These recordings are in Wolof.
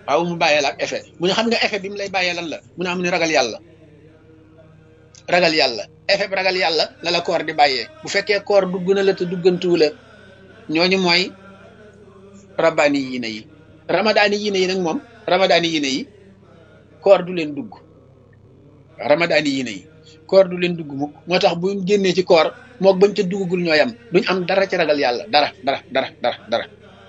waaw mu bàyyee la ak effet mu ne xam nga effet bi mu lay bàyyee lan la mu ne am ni ragal yàlla ragal yàlla effet bi ragal yàlla la la koor di bàyyee bu fekkee koor dugg na la te duggantuwu la ñooñu mooy rabbaani yiine yi ramadaani yiine yi nag moom ramadaani yiine yi koor du leen dugg ramadaani yiine yi koor du leen dugg mukk moo tax bu génnee ci koor mook bañ ca duggagul ñooy am duñ am dara ci ragal yàlla dara dara dara dara dara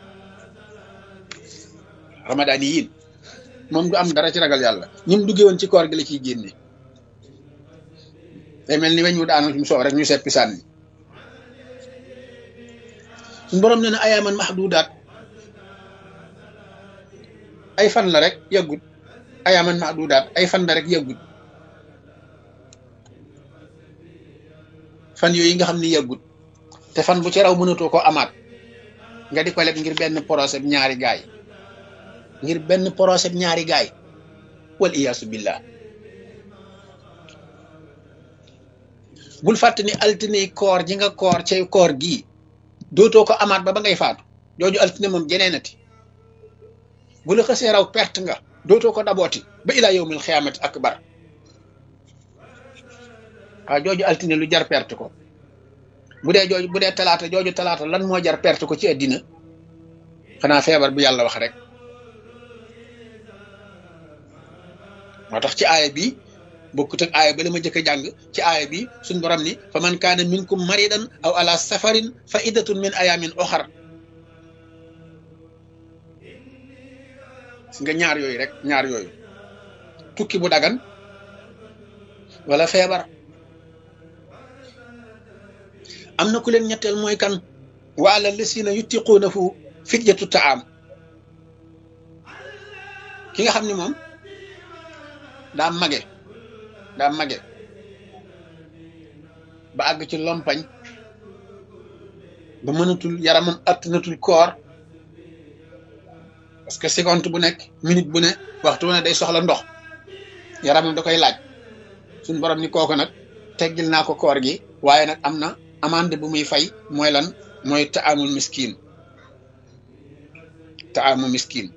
ramadaani yiin moom du am dara ci ragal yàlla ñi mu duggee woon ci koor gi la ciy génne day mel ni weñ wu daanu mu soow rek ñu seppi sànni suñu borom nee na ayaaman mahdudaat ay fan la rek yàggut ayaaman mahdudaat ay fan la rek yàggut fan yooyu nga xam ni yàggut te fan bu ci raw mënatoo ko amaat nga di ko leb ngir benn procès ñaari gaay ngir benn procès ñaari gaay wal iyaasu billah bul fàtte ni altine koor ji nga koor cay koor gii dootoo ko amaat ba ba ngay faatu jooju altine moom jeneenati bu la xësee raw perte nga dootoo ko dabooti ba ilaa yawmil xiyaamati akbar waaw jooju altine lu jar perte ko bu dee jooju bu dee talaata jooju talaata lan moo jar perte ko ci àddina xanaa feebar bu yàlla wax rek moo tax ci aaya bi bokkut ak aaya ba la ma jëkk a jàng ci aaya bi suñ borom ni fa man kaana minkum maridan aw ala safarin fa iddatun min ayamin oxar nga ñaar yooyu rek ñaar yooyu tukki bu dagan wala feebar am na ku leen ñetteel mooy kan wa ala lasina yutiquuna fu fidyatu taam ki nga xam ni moom daa mage daa mage ba àgg ci lompañ ba mënatul yaramam attanatul koor parce que seconde bu nekk minute bu ne waxtu ne day soxla ndox yaramam da koy laaj suñ borom ni kooku nag teggil naa ko koor gi waaye nag am na amande bu muy fay mooy lan mooy taamul miskin taamu miskin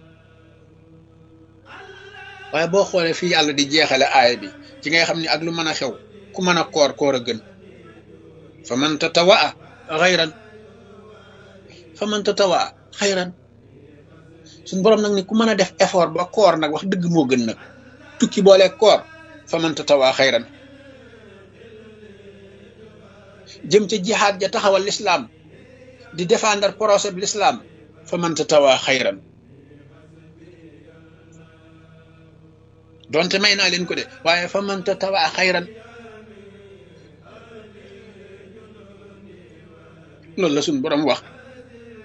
waaye boo xoolee fii yàlla di jeexale aaya bi ci ngay xam ni ak lu mën a xew ku mën a koor koor a gën fa man tatawaa xayran fa man tatawaa xayran suñ borom nag ni ku mën a def effort ba koor nag wax dëgg moo gën nag tukki boole koor fa man tatawaa xayran jëm ca jihaad ja taxawal lislaam di défendre procès bi lislaam fa man tatawaa xayran donte may naa leen ko de waaye fa man tatawaa xayran loolu la suñ borom wax